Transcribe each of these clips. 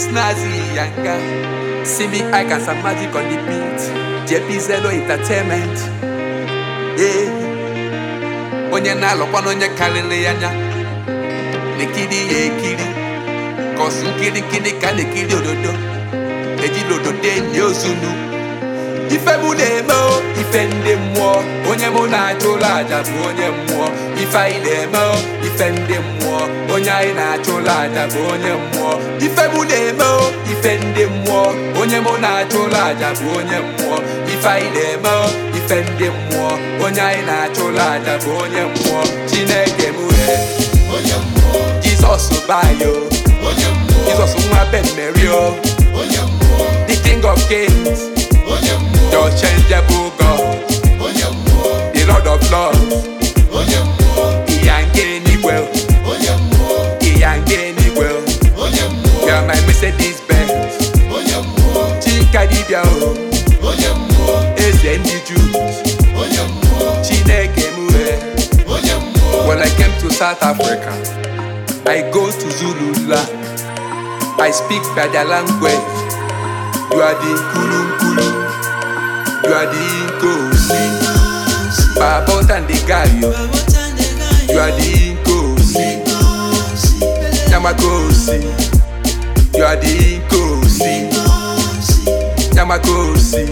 Snazzy Yanga. See me, I can some magic on the beat. JP Zelo Entertainment. Yeah. Onye na-alụkwa na onye karịrị ya anya. Nekiri ya ekiri. Kọsụ nkirikiri ka na-ekiri ododo. Ejila ododo enyi ozunu. Ife mụ na-eme o, ife ndị mmụọ onye mụ na-achụ ụlọ aja bụ onye mmụọ ife anyị na-eme o, ife ndị mmụọ onye anyị na-achụ ụlọ aja bụ onye mmụọ ife mụ na-eme o, ife ndị mmụọ onye mụ na-achụ ụlọ aja bụ onye mmụọ ife anyị na-eme o, ife ndị mmụọ onye anyị na-achụ ụlọ aja bụ onye mmụọ Chineke mụ he onye mmụọ Jizọs bayo onye mmụọ Jizọs nwa Ben Mary o onye mmụọ the King of Kings onye mmụọ the unchangeable God onye mmụọ the Lord of Lords onye mmụọ Ìyá ń gé nígbẹ́ o, onye mmụọ ìyá ń gé nígbẹ́ o. onye mmụọ You're my Mercedes Benz, onye mmụọ Chika dibịa o, onye mmụọ eze ndị Jews, onye mmụọ Chineke m he. onye mmụọ When I came to South Africa, I go to Zulu land. I speak by their language. You are the Nkulu Nkulu, you are the Nkosi, Babot and the Gayo, you are the Nkosi, Yamakosi, you are the Nkosi, Yamakosi.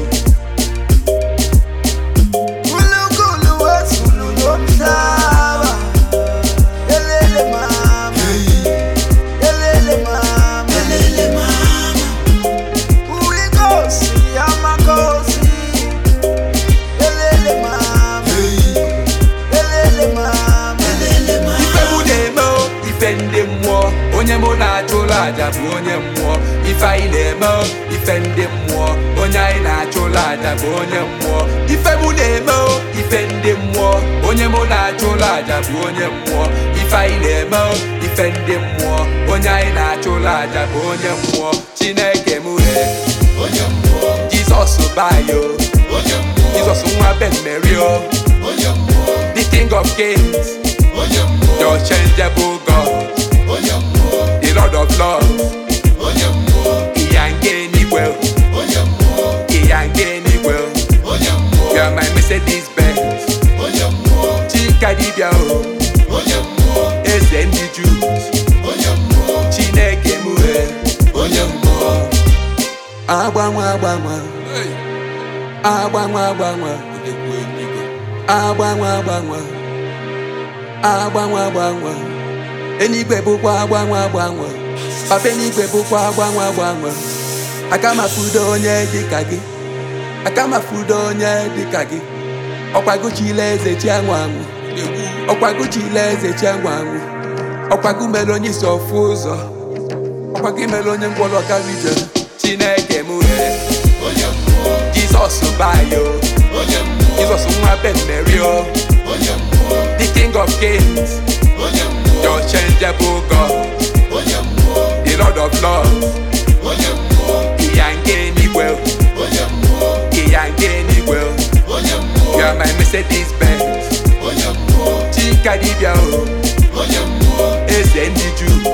Kulukulu wesulu lomhlaba Yelele mama Yelele mama Yelele mama Uyinkosi yamakhosi Yelele mama Yelele mama Yelele mama ife mụ na-eme o, ife ndị mmụọ onye mụ na-achụ ụlọ aja bụ onye mmụọ ife anyị na-eme o, ife ndị mmụọ onye anyị na-achụ ụlọ aja bụ onye mmụọ ife mụ na-eme o, ife ndị mmụọ onye mụ na-achụ ụlọ aja bụ onye mmụọ ife anyị na-eme o, ife ndị mmụọ onye anyị na-achụ ụlọ aja bụ onye mmụọ chineke mụ he onye mmụọ jizọs bayo onye mmụọ jizọs nwa ben mary o onye mmụọ the king of kings onye the mmụọ unchangeable god onye mmụọ the lord of lords onye mmụọ ìyá ń gé nígbẹ́ o, onye mmụọ ìyá ń gé nígbẹ́ o. onye mmụọ You're my Mercedes Benz, onye mmụọ Chika dibịa o, onye mmụọ eze ndị Jews, onye mmụọ Chineke mụ he. onye mmụọ Agbanwe agbanwe, agbanwe agbanwe, agbanwe agbanwe, agbanwe agbanwe. Eluigwe bụkwa agbanwe agbanwe, papa eluigwe bụkwa agbanwe agbanwe. Aka m afụdo onye dịka gị, aka m afụdo onye dịka gị. Ọkwagochila eze chi anwụ anwụ, ọkwagochila eze chi anwụ anwụ. Ọkwago mere onye isi ọfụ ụzọ, ọkwago mere onye ngwọrọ gara ije. Chineke mụ he, onye mmụọ Jizọs bayo, onye mmụọ Jizọs nwa Ben Mary o, onye mmụọ the King of Kings, onye the mmụọ unchangeable God, onye mmụọ the Lord of Lords. onye mmụọ Ìyá ń gé nígbẹ́ o, onye mmụọ ìyá ń gé nígbẹ́ o. onye mmụọ You're my Mercedes Benz, onye mmụọ Chika dibịa o, onye mmụọ eze ndị Jews,